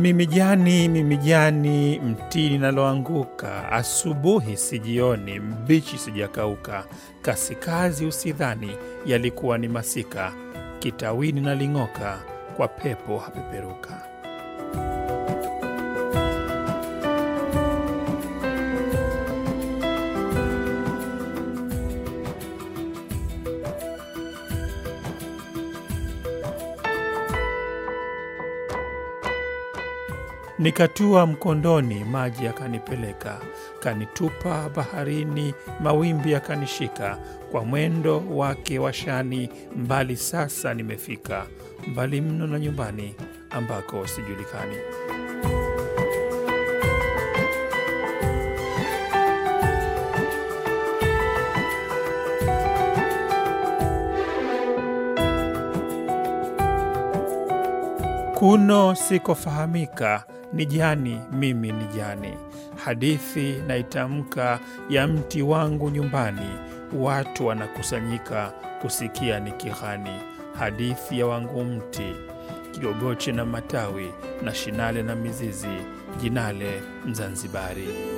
Mimi jani, mimi jani, mtini naloanguka, asubuhi sijioni, mbichi sijakauka, kasikazi usidhani, yalikuwa ni masika, kitawini naling'oka, kwa pepo hapeperuka. Nikatua mkondoni, maji yakanipeleka, kanitupa baharini, mawimbi yakanishika. Kwa mwendo wake wa shani, mbali sasa nimefika, mbali mno na nyumbani ambako sijulikani. Kuno sikofahamika, ni jani, mimi ni jani. Hadithi naitamka ya mti wangu nyumbani, watu wanakusanyika kusikia ni kihani. Hadithi ya wangu mti, kigogoche na matawi, na shinale na mizizi, jinale Mzanzibari.